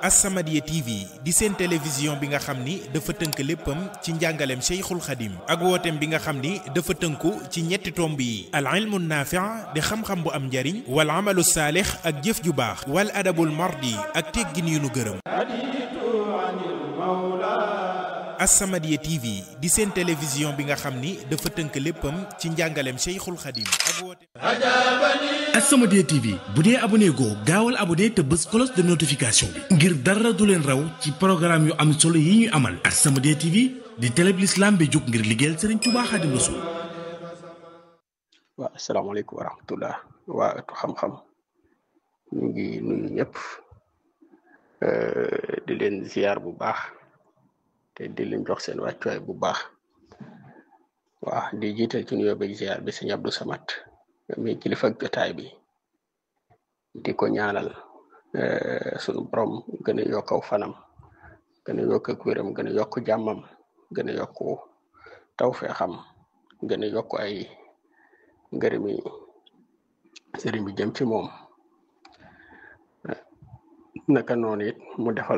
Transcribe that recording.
As-Samadiyya TV di seen télévision bi nga xam ni dafa tënk léppam ci njàngaleem Cheikhul Khadim ak wooteem bi nga xam ni dafa tënku ci ñetti tomb yi al ilmu naafi' di xam-xam bu am njariñ wal amalu saalix ak jëf ju baax wal adabul mardi ak teggin yu nu gërëm As-Samadiyya TV di seen télévision bi nga xam ni dafa tënk léppam ci njàngaleem Cheikhul Khadim ak wooteem As-Samadiyya TV bu dee abonné goo gaawal abonné te bës cloche de notification bi ngir dara du leen raw ci programme yu am solo yi ñuy amal As-Samadiyya TV di télé bi l'islam bi jóg ngir liggéeyal Serigne Touba Khadim Rassoul waaw asalaamaaleykum wa rahmatullah waa ëttu xam-xam ñu ngi nuyu ñëpp di leen ziar bu baax te di leen jox seen wàccuwaay bu baax waaw di jiital ci nuyoo bi ziar bi sëñ Abdou Samad mi kilifa ak jotaay bi di ko ñaanal sunu borom gën a yokk aw fanam gën a yokk ak wéram gën a yokk jàmmam gën a yokk tawfeexam gën a yokk ay ngërëmi sëriñ bi jëm ci moom naka noonu it mu defal